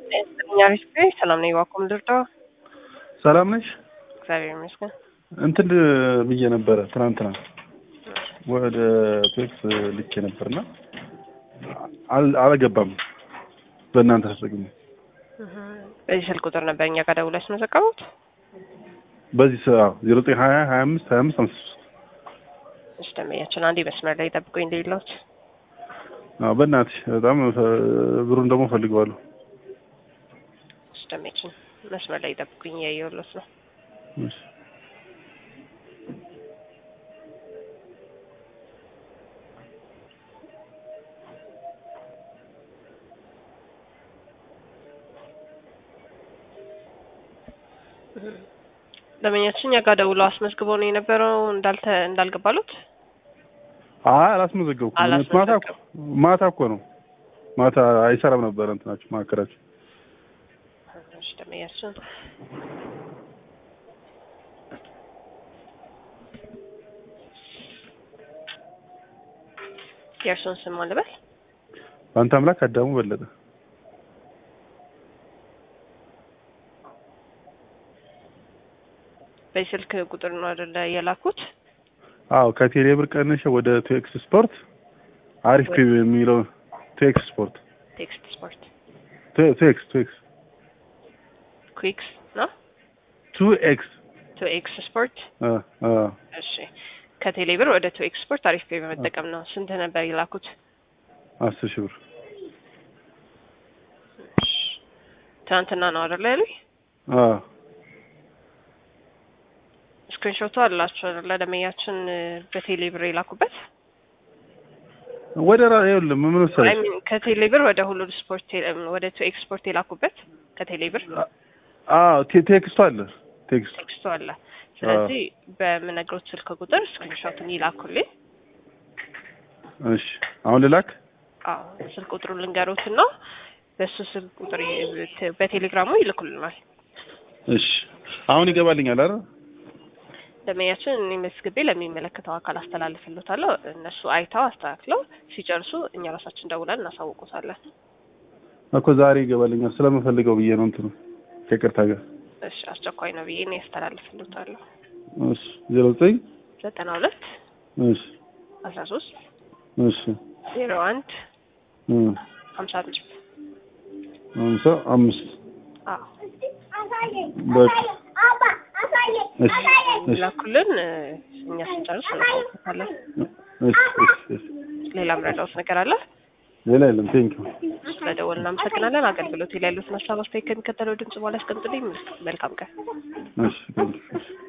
እኛ ቤት ሰላም ነኝ። ዋኮም ልርዳው? ሰላም ነሽ? እግዚአብሔር ይመስገን። እንትን ብዬ ነበረ ትናንትና ወደ ቴክስ ልኬ ነበርና አል- አልገባም። በእናንተ ተጠቅሜ በዚህ ስልክ ቁጥር ነበር እኛ ጋር ደውለሽ መዘቀቡት? በዚህ ዜሮ ዘጠኝ ሀያ ሀያ አምስት ሀያ አምስት አምስት ሶስት እሺ ደንበኛችን አንዴ መስመር ላይ ጠብቁኝ እንደሌለውት አዎ በእናትሽ በጣም ብሩን ደግሞ ፈልገዋለሁ። እሺ ደንበኛችን መስመር ላይ ጠብቁኝ እያየሁለት ነው። እሺ። ደንበኛችን እኛ ጋር ደውለው አስመዝግበው ነው የነበረው እንዳልተ እንዳልገባሉት አይ አላስመዘገብኩም። ማታ እኮ አላስመዘገብኩም። ማታ እኮ ነው ማታ አይሰራም ነበረ እንትናችሁ ማዕከላችሁ። እሺ ደንበኛችን የእርሶን ስም ማን ልበል? በአንተ አምላክ አዳሙ በለጠ። በዚህ ስልክ ቁጥር ነው አይደለ የላኩት? አዎ ከቴሌ ብር ቀንሼ ወደ ቴክስ ስፖርት አሪፍ ፔ የሚለው ቴክስ ስፖርት ቴክስት ስፖርት ቴ- ቴክስ ቴክስ ኩዊክስ ነው ቱ ኤክስ ቱ ኤክስ ስፖርት አ አ እሺ ከቴሌ ብር ወደ ቱ ኤክስ ስፖርት አሪፍ ፔ በመጠቀም ነው። ስንት ነበር የላኩት? አስር ሺህ ብር እሺ ትናንትና ነው አይደለ ያሉኝ? አ ስክሪንሾቱ አላችሁ አይደለ? ደመኛችን በቴሌ ብር የላኩበት ወደ ራ ይኸውልህ ምን አይ መሰለሽ ሚን ከቴሌ ብር ወደ ሁሉ ስፖርት ቴሌ- ወደ ቱ ኤክስ ስፖርት የላኩበት ከቴሌ ብር አዎ ቴ- ቴክስቱ አለ ቴክስቱ ቴክስቱ አለ። ስለዚህ በምነግሮት ስልክ ቁጥር ስክሪንሾቱን ይላኩልኝ። እሺ አሁን ልላክ አዎ ስልክ ቁጥሩን ልንገሮትና በሱ ስልክ ቁጥር ይ- በቴሌግራሙ ይልኩልናል። እሺ አሁን ይገባልኛል አይደል ደመኛችን እኔ መዝግቤ ለሚመለከተው አካል አስተላልፍልዎታለሁ። እነሱ አይተው አስተካክለው ሲጨርሱ እኛ ራሳችን ደውለን እናሳውቁታለን። እኮ ዛሬ ይገባልኛል ስለምፈልገው ብዬ ነው እንትኑ ከይቅርታ ጋር እሺ አስቸኳይ ነው ብዬ እኔ ያስተላልፍልዎታለሁ። እሺ ዜሮ ዘጠኝ ዘጠና ሁለት እሺ አስራ ሶስት እሺ ዜሮ አንድ እ ሀምሳ አምስት ሃምሳ አምስት አዎ በቃ እሺ እሺ ላኩልን። እኛ ስንጨርስ እናሳውቁታለን። እሺ እሺ እሺ ሌላ ምረዳውት ነገር አለ? ሌላ የለም ቴንኪው ስለደወል እናመሰግናለን። አገልግሎት ላይ ያሉትን ሀሳብ አስተያየት ከሚከተለው ድምጽ በኋላ ያስቀምጡልኝ። መልካም ቀን። እሺ ቴንኪው እሺ